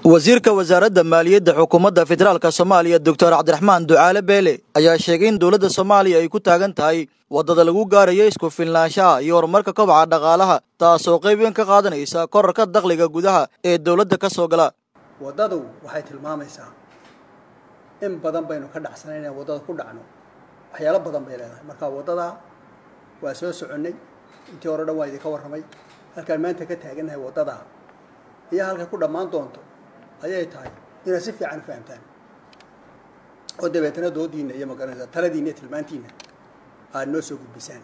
wasiirka wasaaradda maaliyadda xukuumadda federaalka soomaaliya doctor cabdiraxmaan ducaale beele ayaa sheegay in dowladda soomaaliya ay ku taagan tahay waddada lagu gaarayo isku filnaanshaha iyo horumarka kobaca dhaqaalaha taasoo qayb weyn ka qaadanaysa korarka dakhliga gudaha ee dowladda ka soo gala waddadu waxay tilmaamaysaa in badan baynu ka dhacsanayn inaan waddada ku dhacno waxyaalo badan bay leedahay marka waddadaa waa soo soconnay intii hore dhan waa idinka warramay halkaan maanta ka taagannahay waddadaa iyo halkay ku dhammaan doonto ayay tahay inaad si fiican u fahamtaan oo dabeetana doodiinna iyo magaranaysa taladiinna iyo tilmaantiinna aad noo soo gudbisaan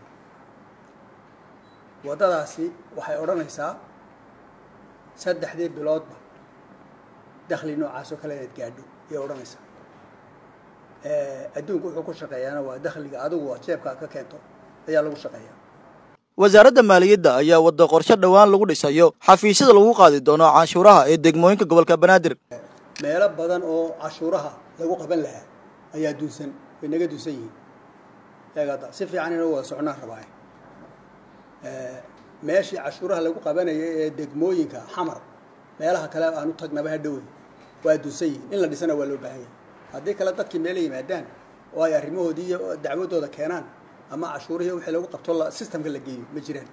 waddadaasi waxay odhanaysaa saddexdii biloodba dakhli noocaas oo kale inaad gaadho ayay odhanaysaa adduunku wuxuu ku shaqeeyaana waa dakhliga adigu aad jeebkaa ka keento ayaa lagu shaqeeyaa wasaaradda maaliyadda ayaa wadda qorshe dhowaan lagu dhisayo xafiisyada lagu qaadi doono canshuuraha ee degmooyinka gobolka banaadir meelo badan oo cashuuraha lagu qaban lahaa ayaa dunsan way naga dunsan yihiin eegada si fiican inoo wada socnaan rabaaye meeshii cashuuraha lagu qabanaya ee degmooyinka xamar meelaha kale aanu tagnaba hadhowey waa dunsan yihiin in la dhisana waa loo baahan yahay haddii kale dadkii meela yimaadaan oo ay arrimahoodii iyo dacwadooda keenaan ama cashuurihii wixii lagu qabto systemka la geeyo ma jiraan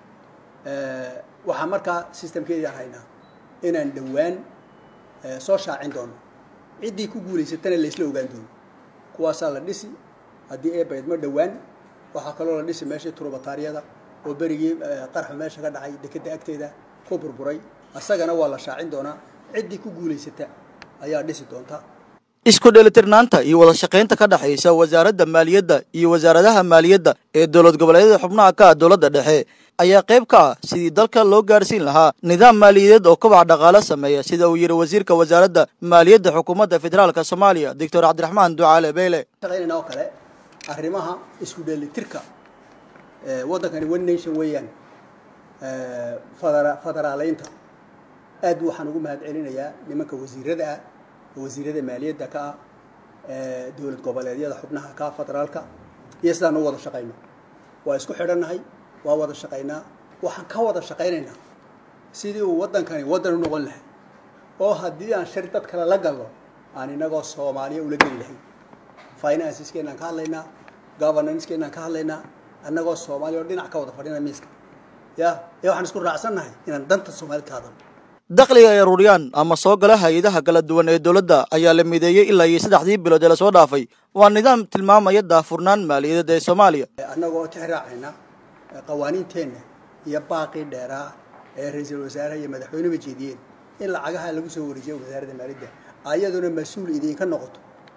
waxaa markaa systemkeedii haynaa inaan dhowaan soo shaacin doono ciddii ku guulaysatana laysla ogaan doono kuwaasaa la dhisi haddii ee baydmo dhowaan waxaa kaloo la dhisi meeshii turubataariyada oo berigii qarxa meesha ka dhacay dekedda agteeda ku burburay asagana waa la shaacin doonaa ciddii ku guulaysata ayaa dhisi doonta isku dheelitirnaanta iyo wada shaqaynta ka dhexaysa wasaaradda maaliyadda iyo wasaaradaha maaliyadda ee dowlad goboleedyada xubnaha ka ah dowladda dhexe ayaa qayb ka ah sidii dalka loo gaarsiin lahaa nidaam maaliyadeed oo kobaca dhaqaalo sameeya sida uu yidhi wasiirka wasaaradda maaliyadda xukuumadda federaalka soomaaliya doctor cabdiraxmaan ducaale beyle shaqaynayna oo kale arrimaha isku dheelitirka waddankani one nation weeyaan fadera federaaleynta aad waxaan ugu mahad celinayaa nimanka wasiirada ah wasiirada maaliyadda ka ah dowlad goboleedyada xubnaha ka federaalka iyo sidaan u wada shaqayno waa isku xidhannahay waa wada shaqaynaa waxaan ka wada shaqaynaynaa sidii uu waddankani waddan u noqon lahay oo haddii aan shari dad kale la galno aan inagoo soomaaliya ula geli lahayn financeskeenaan ka hadlaynaa governancekeenaan ka hadlaynaa annagoo soomaaliya oo dhinac ka wada fadhina miiska ya ee waxaan isku raacsannahay inaan danta soomaalid ka hadalno dakhliga ay aruuriyaan ama soo gala hay-adaha kala duwan ee dowladda ayaa la mideeyey ilaa iyo saddexdii bilood ee lasoo dhaafay waa nidaam tilmaamaya daafurnaan maaliyadeed ee soomaaliya annagoo tixraacayna qawaaniinteenna iyo baaqii dheeraa ee ra-iisul wasaaraha iyo madaxweynuba jeediyeen in lacagaha lagu soo wareejiyo wasaaradda maaliyadda ayaduna mas-uul idinka noqoto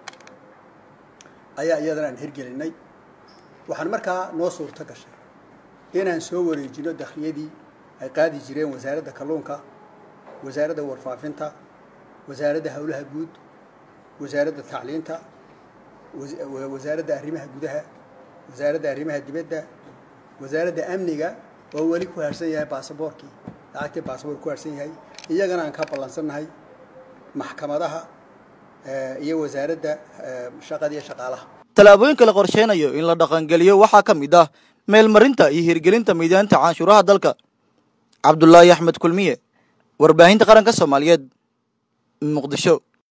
ayaa iyadana aan hirgelinay waxaan markaa noo suurto gashay inaan soo wareejino dakhliyadii ay qaadi jireen wasaaradda kalluunka wasaaradda warfaafinta wasaaradda howlaha guud wasaaradda tacliinta wasaaradda arrimaha gudaha wasaaradda arrimaha dibadda wasaaradda amniga oo weli ku haarsan yahay baasaboorkii lacagtii baasaboor ku haarsan yahay iyagana aan ka ballansannahay maxkamadaha iyo wasaaradda shaqada iyo shaqaalaha tallaabooyinka la qorsheynayo in la dhaqangeliyo waxaa ka mid ah meelmarinta iyo hirgelinta miidaanta canshuuraha dalka cabdulaahi axmed kulmiye warbaahinta qaranka soomaaliyeed muqdisho